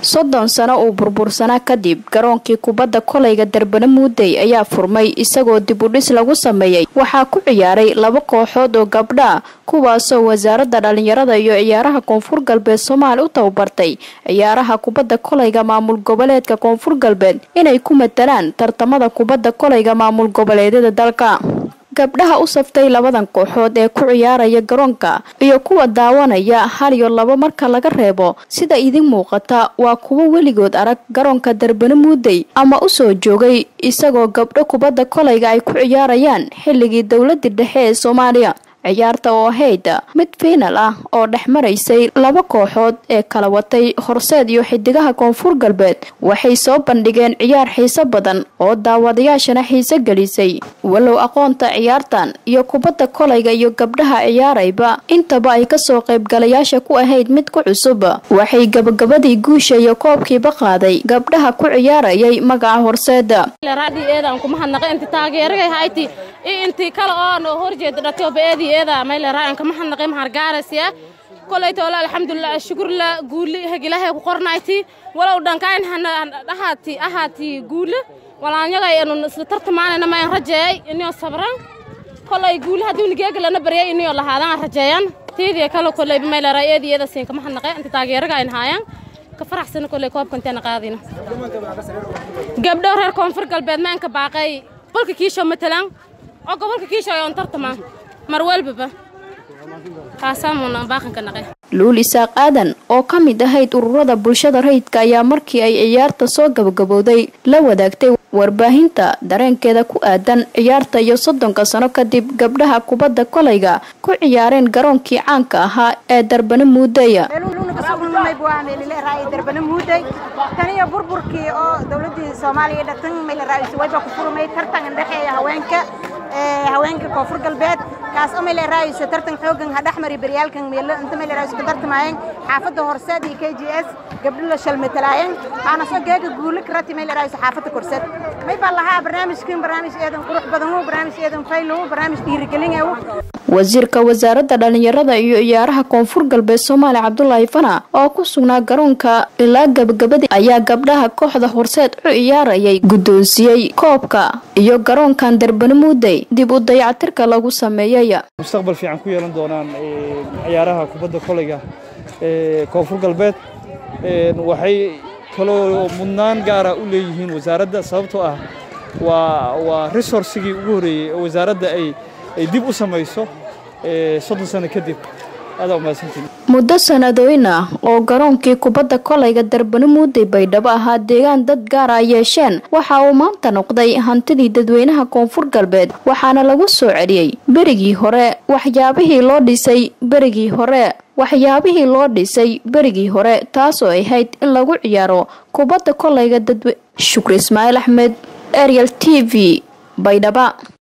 soddon sano uu burbursanaa kadib garoonkii kubadda kolayga darbana muudey ayaa furmay isagoo dib u dhis lagu sameeyey waxaa ku ciyaaray laba kooxood oo gabdha kuwaasoo wasaaradda dhalinyarada iyo ciyaaraha koonfur galbeed soomaali u tababartay ciyaaraha kubadda kolayga maamul goboleedka koonfur galbeed inay ku matalaan tartamada kubadda kolayga maamul goboleedyada dalka gabdhaha u saftay labadan kooxood ee ku ciyaaraya garoonka iyo kuwa daawanaya hal iyo labo marka laga reebo sida idin muuqata waa kuwo weligood arag garoonka darbana muudey ama usoo joogay isagoo gabdho kubadda kolayga ay ku ciyaarayaan xilligii dowladii dhexe ee soomaaliya ciyaarta oo ahayd mid fiinal ah oo dhex maraysay laba kooxood ee kala watay horseed iyo xidigaha koonfur galbeed waxay soo bandhigeen ciyaar xiiso badan oo daawadayaashana xiise gelisay walow aqoonta ciyaartan iyo kubadda kolayga iyo gabdhaha ciyaarayba intaba ay kasoo qaybgalayaasha ku ahayd mid ku cusub waxay gabagabadii guusha iyo koobkiiba qaaday gabdhaha ku ciyaarayay magaca horseeda intii kale oo horjeeda dhatobeedi eeda mayleraa kama hadnaqay mahargaarasiya kolay toole alxamdulilah shukurla guuli hegilahay ku qornayti walow dhankayn ahaati ahaati guule walaanyaga enu isla tartamaanayna mayn rajeeyay inio sabran kolay guuli haddii nigeegalana baryay inio lahaadan rajeeyan tiidiya kale kolay mayleraa eedi eeda siin kama hadnaqay inta taageeraga ayn haayaan ka faraxsana kolay koobka inteena qaadina gabdho reer koonfur galbeed maanka baaqay bolka kiisho matalan oo gobolka kiisha oon tartamaan mar walbaba kaasaamuna baaqanka naqe luul isaaq aadan oo ka mid ahayd ururada bulshada rayidka ayaa markii ay ciyaarta soo gabagabowday la wadaagtay warbaahinta dareenkeeda ku aadan ciyaarta iyo soddonka sano kadib gabdhaha kubadda kolayga ku ciyaareen garoonkii caanka ahaa ee darbana muudeya darbana muuday taniyo burburkii oo dowladii soomaaliya dhatan maylaraaisi wayba ku furmay tartan indhexeeya haweenka haweenka koonfur galbeed kaas oo maylaraayiso tartan xoogan hadhexmari baryaalkan meelo inta maylaraayiso ka tartamayeen xaafadda horseed iyo k g s gabdho la shalmatalaayeen waxaana soo geega guule karati maylaraayiso xaafadda korseed may baa lahaa barnaamijkan barnaamij eedan qurux badan barnaamij eedan faylow barnaamij dhiirigelin wasiirka wasaaradda dhalinyarada iyo ciyaaraha koonfur galbeed soomaaliya cabdulaahi fana oo ku sugnaa garoonka ilaa gabagabadii ayaa gabdhaha kooxda horseed u ciyaarayay guddoonsiiyey koobka iyo garoonkan darbana muudey dib u dayactirka lagu sameeyey mustaqbal fiican ku yeelan doonaan ciyaaraha kubadda kolayga ee koonfur galbeed waxay kaloo mudnaan gaara u leeyihiin wasaaradda sababtoo ah waa waa resourcigii ugu horreeyey oo wasaaradda ay ay dib u samayso soddon sano kadib aadaa umahadsantiin muddo sanadooyin ah oo garoonkii kubadda kolayga darbana muuday baydhabo ahaa deegaan dad gaar a yeesheen waxa uu maanta noqday hantidii dadweynaha koonfur galbeed waxaana lagu soo celiyey berigii hore waxyaabihii loo dhisay berigii hore waxyaabihii loo dhisay berigii hore taasoo ahayd in lagu ciyaaro kubadda kolayga dadwe shukri ismaaciil axmed ariel t v baydhaba